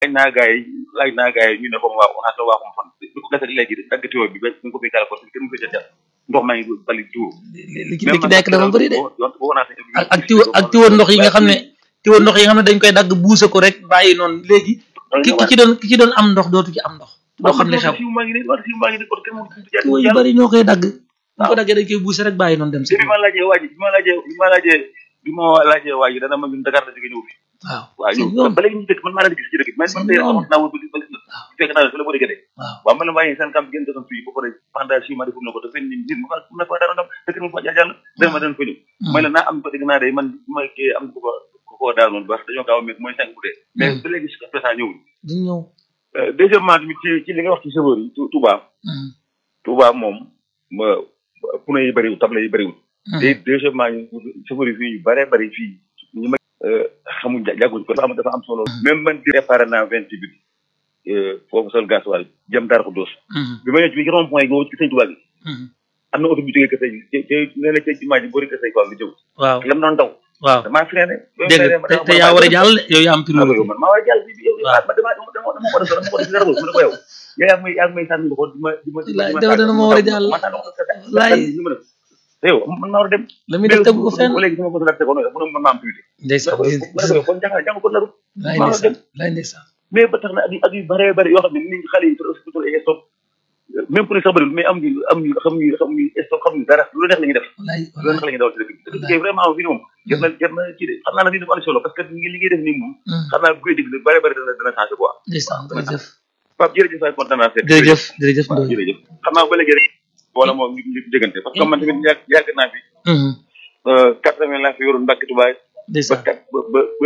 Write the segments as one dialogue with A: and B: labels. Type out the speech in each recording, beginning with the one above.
A: laaj naa gars yi laaj naa gars yi ñu ne ko waa waxaat la waa xam fan bi ko gasee léegi dagg tuyau bi ba ñu ko fi gàllankoor bi kenn mu fi jot ndox maa ngi bali tuuru.
B: li ci li ci nekk dafa bëri de
A: boo naa
B: ak ak tiwo ak tiwo ndox yi nga xam ne tiwo ndox yi nga xam ne dañ koy dagg buuse ko rek bàyyi noonu léegi ki ki ci doon ki ci doon am ndox dootu ci am ndox doo xam ne xew
A: fiu maa ngi nii wala fiu maa ngi nii kon kenn mu
B: tiwo yu bëri ñoo koy dagg bu ko daggee dañ koy buuse rek bàyyi noonu dem si
A: bi ma laajee waa ji bi ma laajee bi ma laajee bi ma laajee waa ji dana ma ñun Dakar la jóge ñëw fi
B: waaw
A: waaw ñëw ba léegi ñu dëkk man maa leen gis ci dëkk bi man man tey xamoon naa wër ba ba gis na fekk naa la fi la ko déggee
B: waaw
A: waaw man la waaye seen camp gën doon fii ba pare pendant six mois defum na ko te fenn nit nit ma na fa dara ndam dëkk mu fa jàll dana ma dana fa ñëw may la naa am ko dégg naa day man ma kii am ko ko ko ko daal noonu baax dañoo gaaw a métti mooy cinq bu dee mais ba léegi jusqu'à présent ñëwul
B: duñ ñëw
A: deuxièmement tamit ci ci li nga wax ci chauffeur yi Touba Touba moom ma pneu yi bëriwul table yi bëriwul te deuxièmement chauffeur yi fii yu bëree bëri fii ñu ma xamuñ jàgguñ ko dafa am dafa am solo même man di réparé naa vingt huit foofu sol gasoil jëm Darou Khoudoss bi ma ñëw ci bi rond point gi ci sëñ Touba gi am na oto bu jógee kër sëñ ci ci nee na ci jumaa ji boori kër sëñ quoi bi jëw
B: waaw
A: lam doon daw
B: waaw
A: damaa freiné
B: dégg nga te yaa war a jàll yow yaa am priorité
A: man maa war a jàll bi yow
B: waaw
A: dama dama dama dama ko def dama ko def dara mu ne ko yow yow yaa ngi may yaa ngi may sànni ko di ma di ma di ma
B: Laay dafa dana ma war a jàll. Laay.
A: yow man maa war a dem
B: la muy def tegu ko fenn
A: léegi sama ko laajte ko noonu mu ne man maa am priorité
B: ndeysaan
A: ma ne ko yow kon jàng jàng ko naru
B: laay
A: maa war a dem
B: ndeysaan laay ndeysaan
A: mais ba tax na ak yu ak yu bëree bëri yoo xam ne nit xale yi trop trop ay stop même pour sax bëriwul mais am ñu am ñu xam ñu xam ñu stop xam ñu dara lu neex la ñuy def
B: laay
A: lu neex la ñuy dawal ci dëkk bi dëkk bi vraiment fii moom jar na jar na ci de xam naa ne lii dafa am solo parce que li li ngay def nii moom xam naa bu koy déglu bëri bëri dana dana changé quoi
B: ndeysaan jërëjëf
A: Pape jërëjëf waay kontaan naa seet
B: jërëjëf jërëjëf
A: waaw
B: Ndoye
A: jërëjëf xam naa ba léegi rek wala moom ñu ñu déggante parce que man tamit yàgg yàgg naa fi quatre vingt laa fi yoroon Mbacke Touba ba
B: ndeysaan
A: kat ba ba ba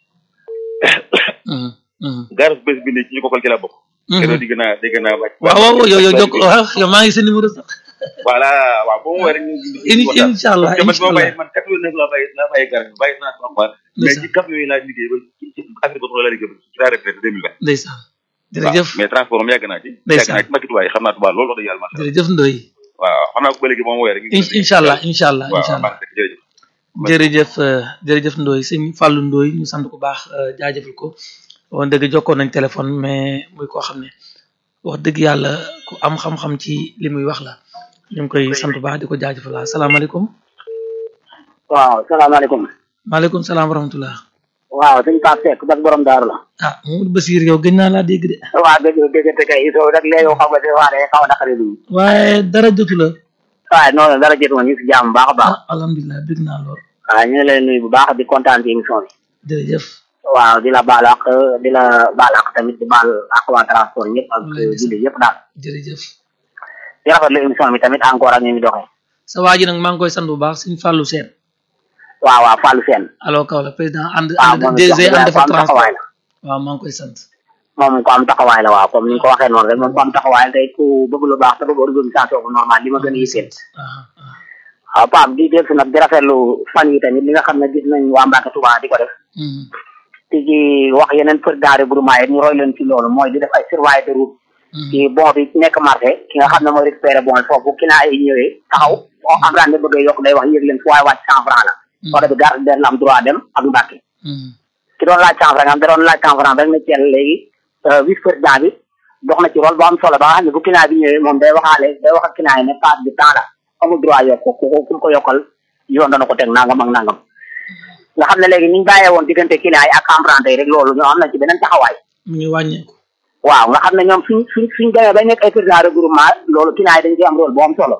A: gaaras bés bi ne ci ñu ko kol ci laa bokk keroog di gën a di gën a wàcc
B: waaw waaw yow yow jokk waaw yow maa ngi sa numéro sax
A: voilà waaw boo ma woowee rek ñu
B: in incha allah
A: parce que man
B: incha allah
A: boo bàyyi man quatre vingt neuf laa bàyyi laa bàyyi garas bi bàyyi naa sama quoi mais ci cap yooyu laa liggéey ba ci ci affaire boobu laa liggéey ba ci la retraite deux mille vingt
B: ndeysaan jërëjëf
A: mais transport moom yàgg naa ci yàgg
B: Ndeysaan.
A: naa ci Mbacke Touba yi xam naa Touba loolu wax dëgg yàlla macha allah
B: jërëjëf Ndoye
A: waaw xam naa ko ba léegi boo ma woowee rek ñu
B: in- incha allah incha allah
A: waaw
B: incha allah
A: baax na jërëjëf
B: jërëjëf euh, jërëjëf Ndoye sëñ Fallou Ndoye ñu sant ko baax euh, jaajëfal ko woon dëgg jokkoon nañ téléphone mais muy koo xam ne wax dëgg yàlla ku am xam-xam ci li muy wax la ñu ngi koy sant bu baax di ko jaajëfal waaw salaamaaleykum
C: waaw salaamaaleykum
B: maaleykum salaam wa rahmatullah
C: waaw suñ Pape Seck bak borom daaru la
B: ah Mamadou Basir yow gëj naa laa dégg de
C: waaw dëgg déggante kay soo rek léegi xam nga de waa day xaw a naqari du
B: waaye dara jotu la
C: waaye noonu dara jot ma ñu si jàmm bu baax a baax
B: ah alhamdulilah bég naa lool
C: waaw ñu ngi leen nuyu bu baax di kontaan ci émission bi
B: jërëjëf
C: waaw di la baal ak di la baal ak tamit di baal ak waa transport ñëpp ak julli yëpp daal
B: jërëjëf
C: di rafetlu émission bi tamit encore ak ñu ngi doxee
B: sa waa ji nag maa ngi koy sant bu baax sëñ Fallou Sène
C: waaw waaw Fallou Sène
B: alors kaw la président ànd
C: waaw
B: ànd
C: moom
B: DG
C: it
B: ànd
C: ko
B: fa
C: am taxawaay
B: transport
C: la
B: waaw maa ngi koy sant
C: moom ko am taxawaay la waaw comme ni nga ko waxee noonu rek moom ko am taxawaay la tey ku bëgg lu baax te bëgg organisation bu normal li ma gën a yitteel
B: ah ah
C: waaw Pape di dellu si nag di rafetlu fan yi tamit li nga xam ne gis nañ waa Mbacke Touba di ko def
B: Mhm.
C: ci ci wax yeneen président regroupement yi ñu roy leen ci loolu mooy di def ay surveillance de route
B: Mhm.
C: ci bon bi nekk marché ki nga xam ne mooy récupéré bon foofu client yi ñëwee taxaw boo emprunté bëgg a yokk day wax yëg leen fu waaye wàcc cent franc la oto bi garde den la am droit dem ak Mbacke
B: Mhm.
C: ki doon laaj cent franc nga xam da doon laaj cent franc rek na teel léegi vice président bi dox na ci rôle bu am solo ba nga xam ne bu client bi ñëwee moom day waxaale day wax ak client yi ne passe bi temps la amul droit yokk ko ku ko ku ko yokkal yoon dana ko teg nangam ak nangam nga xam ne léegi ni ñu bàyyee woon diggante client yi ak emprunté yi rek loolu ñoo am na ci beneen taxawaay
B: mu ngi wàññeeku
C: waaw nga xam ne ñoom suñ suñ suñ demee ba nekk ay président regroupement loolu client yi dañ ci am rôle bu am solo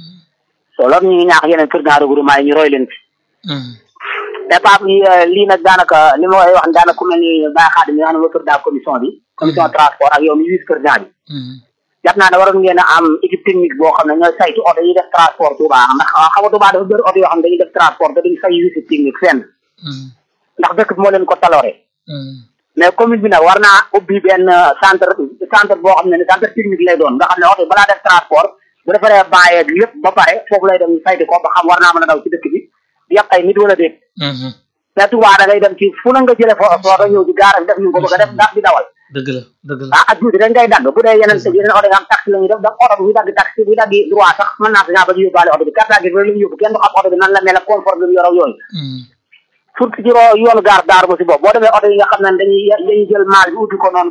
C: so loolu ñu ngi ñaax yeneen président regroupement yi ñu roy leen ci
B: Mhm.
C: te Pape li lii nag daanaka li ma koy wax daanaka ku mel ni Baye Khadim mi nga xam ne mooy président commission bi commission transport ak yow mi vice président bi
B: Mhm.
C: jàpp naa ne waroon ngeen a am équipe technique boo xam ne ñooy saytu oto yi def transport Touba ndax xam nga Touba dafa bëri oto yoo xam ne dañuy def transport te duñ fay visite technique fenn
B: Mhm.
C: ndax dëkk bi moo leen ko taloore
B: Mhm.
C: mais commune bi nag war naa ubbi benn centre centre boo xam ne ne centre technique lay doon nga xam ne oto yi balaa def transport bu defaree bàyyeeg lépp ba pare foofu lay dem ñu saytu ko ba xam war naa mën a daw ci dëkk bi di yàq ay nit wala déet
B: Mhm.
C: mais Touba da ngay dem ci fu la nga jëlee fo footo ñëw di gaara def ñu ko bëgg a def ndax di dawal
B: dëgg la dëgg la
C: ah ak tuuti dañ ngay dagg bu dee yeneen yeneen oto nga am taxi la ñuy def ndax oto bi buy dagg taxi buy dagg droit sax mën naa sañaa ba ñu yóbbaale oto bi carte d'identité bi la ñu yóbbu kenn du xam oto bi nan la mel ak confort bi mu yor ak yooyu
B: Mhm.
C: surtout ci ro- yoonu gaar daar ba si bopp boo demee oto yi nga xam ne dañuy dañuy jël maal bi ubbi ko noonu